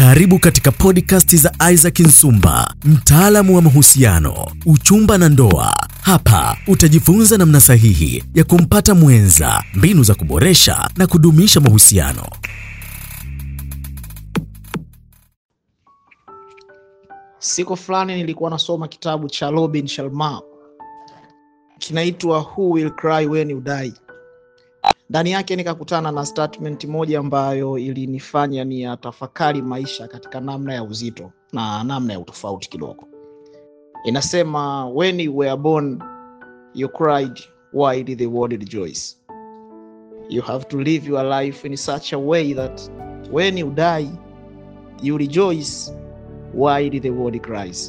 Karibu katika podcast za Isaac Nsumba, mtaalamu wa mahusiano, uchumba na ndoa. Hapa utajifunza namna sahihi ya kumpata mwenza, mbinu za kuboresha na kudumisha mahusiano. Siku fulani nilikuwa nasoma kitabu cha Robin Sharma kinaitwa Who Will Cry When You Die. Ndani yake nikakutana na statement moja ambayo ilinifanya ni yatafakari maisha katika namna ya uzito na namna ya utofauti kidogo. Inasema, when you were born you cried while the world rejoices. You have to live your life in such a way that when you die you rejoice while the world cries.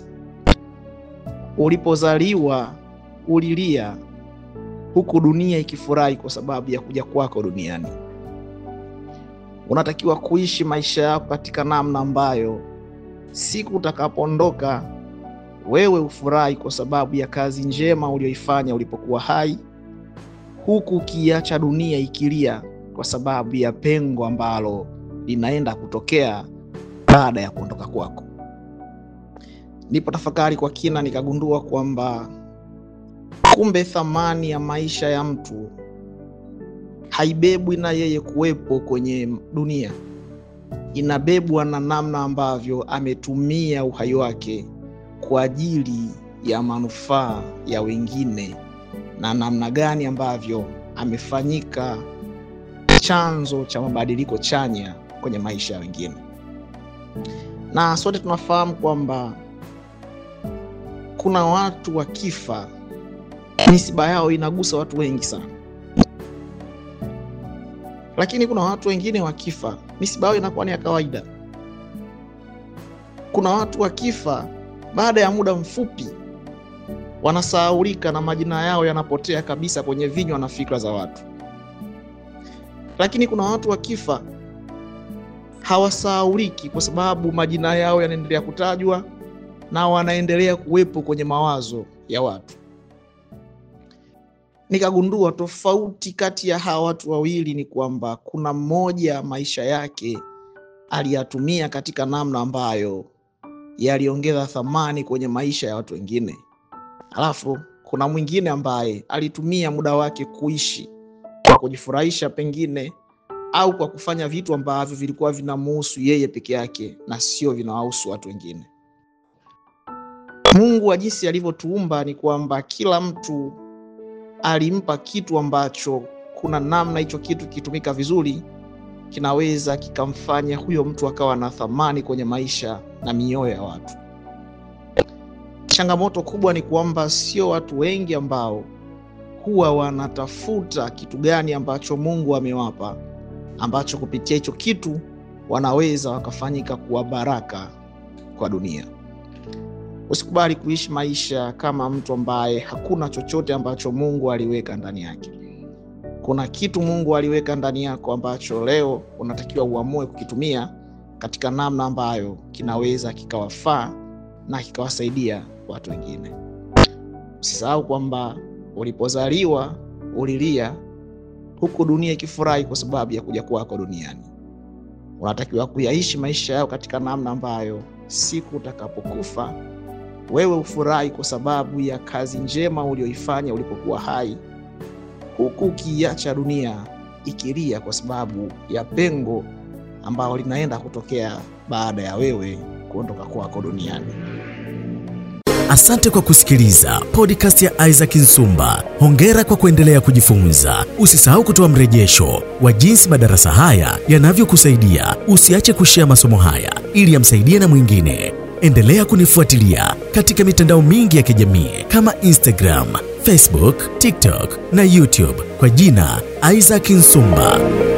Ulipozaliwa ulilia huku dunia ikifurahi kwa sababu ya kuja kwako duniani. Unatakiwa kuishi maisha yako katika namna ambayo siku utakapoondoka wewe ufurahi kwa sababu ya kazi njema uliyoifanya ulipokuwa hai, huku ukiacha dunia ikilia kwa sababu ya pengo ambalo linaenda kutokea baada ya kuondoka kwako. Nipo tafakari kwa kina, nikagundua kwamba kumbe thamani ya maisha ya mtu haibebwi na yeye kuwepo kwenye dunia, inabebwa na namna ambavyo ametumia uhai wake kwa ajili ya manufaa ya wengine na namna gani ambavyo amefanyika chanzo cha mabadiliko chanya kwenye maisha ya wengine. Na sote tunafahamu kwamba kuna watu wakifa misiba yao inagusa watu wengi sana, lakini kuna watu wengine wakifa misiba yao inakuwa ni ya kawaida. Kuna watu wakifa baada ya muda mfupi wanasahaulika na majina yao yanapotea kabisa kwenye vinywa na fikra za watu, lakini kuna watu wakifa hawasahauliki kwa sababu majina yao yanaendelea kutajwa na wanaendelea kuwepo kwenye mawazo ya watu. Nikagundua tofauti kati ya hawa watu wawili ni kwamba kuna mmoja maisha yake aliyatumia katika namna ambayo yaliongeza thamani kwenye maisha ya watu wengine, alafu kuna mwingine ambaye alitumia muda wake kuishi kwa kujifurahisha pengine, au kwa kufanya vitu ambavyo vilikuwa vinamuhusu yeye peke yake na sio vinawahusu watu wengine. Mungu wa jinsi alivyotuumba ni kwamba kila mtu alimpa kitu ambacho kuna namna hicho kitu kikitumika vizuri kinaweza kikamfanya huyo mtu akawa na thamani kwenye maisha na mioyo ya watu. Changamoto kubwa ni kwamba sio watu wengi ambao huwa wanatafuta kitu gani ambacho Mungu amewapa, ambacho kupitia hicho kitu wanaweza wakafanyika kuwa baraka kwa dunia. Usikubali kuishi maisha kama mtu ambaye hakuna chochote ambacho Mungu aliweka ndani yake. Kuna kitu Mungu aliweka ndani yako ambacho leo unatakiwa uamue kukitumia katika namna ambayo kinaweza kikawafaa na kikawasaidia watu wengine. Usisahau kwamba ulipozaliwa ulilia huku dunia ikifurahi kwa sababu ya kuja kwako duniani. Unatakiwa kuyaishi maisha yao katika namna ambayo siku utakapokufa wewe ufurahi kwa sababu ya kazi njema ulioifanya ulipokuwa hai, huku ukiacha dunia ikilia kwa sababu ya pengo ambalo linaenda kutokea baada ya wewe kuondoka kwako duniani. Asante kwa kusikiliza podcast ya Isaac Nsumba. Hongera kwa kuendelea kujifunza. Usisahau kutoa mrejesho wa jinsi madarasa haya yanavyokusaidia. Usiache kushea masomo haya ili yamsaidie na mwingine. Endelea kunifuatilia katika mitandao mingi ya kijamii kama Instagram, Facebook, TikTok na YouTube kwa jina Isaac Nsumba.